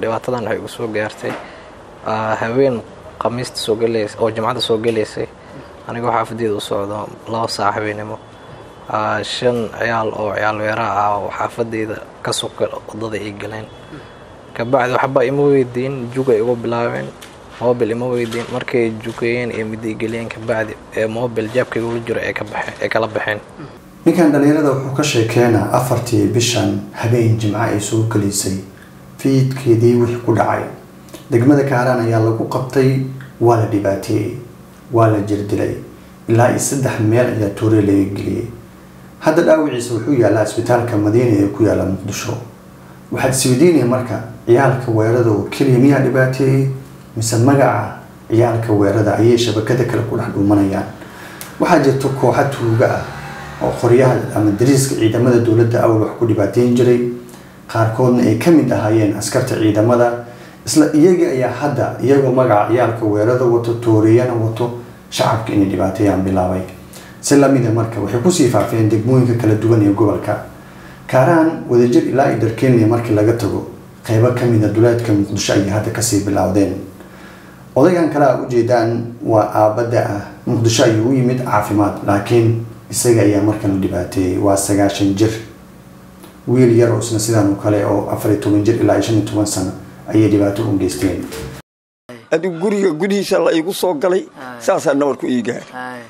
dhibaatadan waxay igu soo gaartay haween khamiista soo gelaysay oo jimcada soo gelaysay anigoo xaafadeeda u socdo laba saac haweenimo shan ciyaal oo ciyaal weeraha ah oo xaafadeyda ka suka wadada ay galeen kabacdi waxba ima weydiin juga igu bilaabeen mobil ima weydiin markay jukeeyeen iyo midday geliyeen kabacdi ee mobil jaabka igula jiro ee kala baxeen ninkan dhalinyarada wuxuu ka sheekeenaa afartii bishan habeen jimco ay soo gelaysay fiidkeedii wixii ku dhacay degmada kaaraan ayaa lagu qabtay waa la dhibaateeyey waa la jirdilay ilaa iyo saddex meel ayaa toore laga geliyey hadda dhaawiciisa wuxuu yaallaa isbitaalka madiina ee ku yaalla muqdisho waxaad isweydiinaya marka ciyaalka weerada oo keliya miyaa dhibaateeyey mise magaca ciyaalka weerada ayay shabakada kale ku dhex dhuumanayaan waxaa jirta kooxa tuuga ah oo qoryaha ama dariiska ciidamada dowladda awal wax ku dhibaateyn jiray qaarkoodna ay ka mid ahaayeen askarta ciidamada isla iyagii ayaa hadda iyagoo magaca ciyaalka weerada wato tooriyana wato shacabka inay dhibaateeyaan bilaabay si lamida marka waxay kusii faafeen degmooyinka kala duwan ee gobolka kaaraan wadajir ilaa i darkeenley markii laga tago qeybo kamida duleedka muqdisho ayay hadda kasii bilowdeen odaygan kale a ujeedaan waa aabada ah muqdisho ayuu u yimid caafimaad laakiin isaga ayaa markan la dhibaateeyey waa sagaashan jir wiil yar oo isna sidaan oo kale oo afariy toban jir ilaa shan iyo toban sano ayay dhibaato u geysteen adigu guriga gudihiisa la igu soo galay saasaa nabarku ii gaar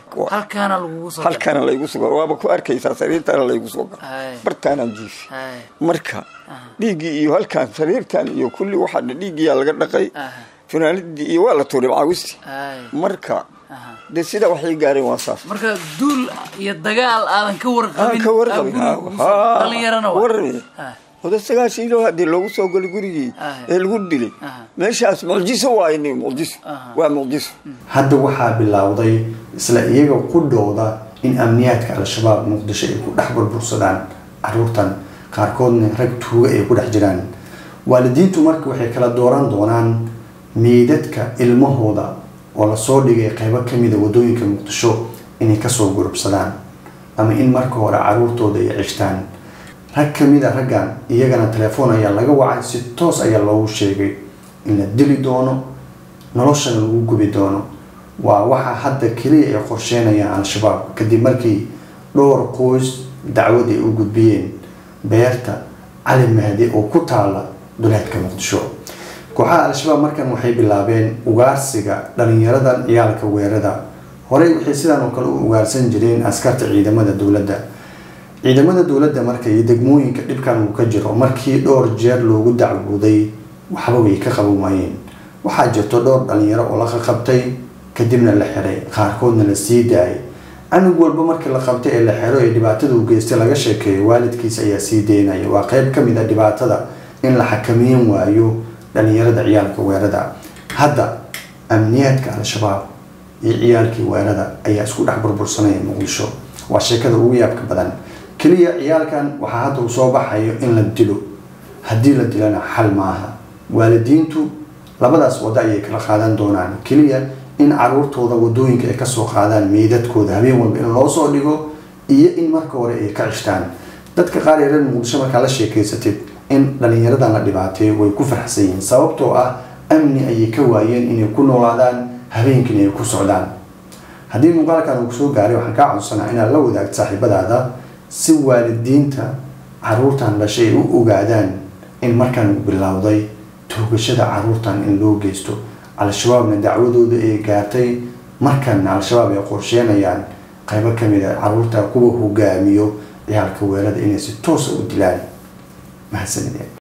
halkaana laygu soo gal waaba ku arkaysaa sariirtaana laygu soo galay bartaanaan jiifi marka dhiiggii iyo halkaan sariirtaan iyo kulli waxaa dhiiggiyaa laga dhaqay funaanadii iyo waa la tuuray macaawistii marka de sidaa waxay gaareen waa saas marka duul iyo dagaal aadan ka warqabin ka warqabin dhalinyarana warame oda sagaashan ilo haddii loogu soo galay gurigii ee lagu dilay meeshaas mucjiso waayn mucjiso waa mucjiso hadda waxaa bilowday isla iyaga qudhooda in amniyaadka al-shabaab muqdisho ay ku dhex burbursadaan caruurtan qaarkoodna rag tuuga ay ku dhex jiraan waalidiintu marka waxay kala dooran doonaan meydadka ilmahooda oo lasoo dhigay qeybo kamida wadooyinka muqdisho inay kasoo gurubsadaan ama in marka hore caruurtooda ay cishtaan rag kamid a raggan iyagana telefoon ayaa laga wacay si toos ayaa loogu sheegay in la dili doono noloshana lagu gubi doono waa waxa hadda keliya ay qorsheynayaan al-shabaab kadib markii dhowr qoys dacwad ay u gudbiyeen beerta cali mahdi oo ku taala duleedka muqdisho kooxaha al-shabaab markan waxay bilaabeen ugaarsiga dhalinyaradan ciyaalka weerada horey waxay sidaan oo kale u ugaarsan jireen askarta ciidamada dowladda ciidamada dowladda marka iyo degmooyinka dhibkan uu ka jiro markii dhowr jeer loogu dacwooday waxba way ka qaban waayeen waxaa jirto dhowr dhalinyaro oo la qaqabtay kadibna la xiray qaarkoodna la sii daayay canug walba markii la qabtay ee la xiro ee dhibaatada u geystay laga sheekeeyo waalidkiisa ayaa sii daynaya waa qeyb kamid a dhibaatada in la xakameyn waayo dhalinyarada ciyaalka weerada hadda amniyaadka al-shabaab iyo ciyaalkii weerada ayaa isku dhex burbursanaya muqdisho waa sheekada ugu yaabka badan keliya ciyaalkan waxaa hadda uu soo baxayo in la dilo haddii la dilana xal maaha waalidiintu labadaas waddo ayay kala qaadan doonaan keliya in caruurtooda wadooyinka ay kasoo qaadaan meydadkooda habeen walba in loo soo dhigo iyo in marka hore ay ka cishtaan dadka qaar ee reer muqdisho markaa la sheekeysatid in dhalinyaradan la dhibaateeyo way ku farxsan yihiin sababtoo ah amni ayay ka waayeen inay ku noolaadaan habeenkiina ay ku socdaan haddii muuqaalkan uu kusoo gaaray waxaan kaa codsanaa inaad la wadaagto saaxiibadaada si waalidiinta caruurtan dhashay ay u ogaadaan in markan uu bilowday toogashada caruurtan in loo geysto al-shabaabna dacwadooda ay gaartay markanna al-shabaab ay qorsheenayaan qaybo kamid a caruurta kuwa hogaamiyo ciyaalka weerada inay si toosa u dilaan mahadsanideen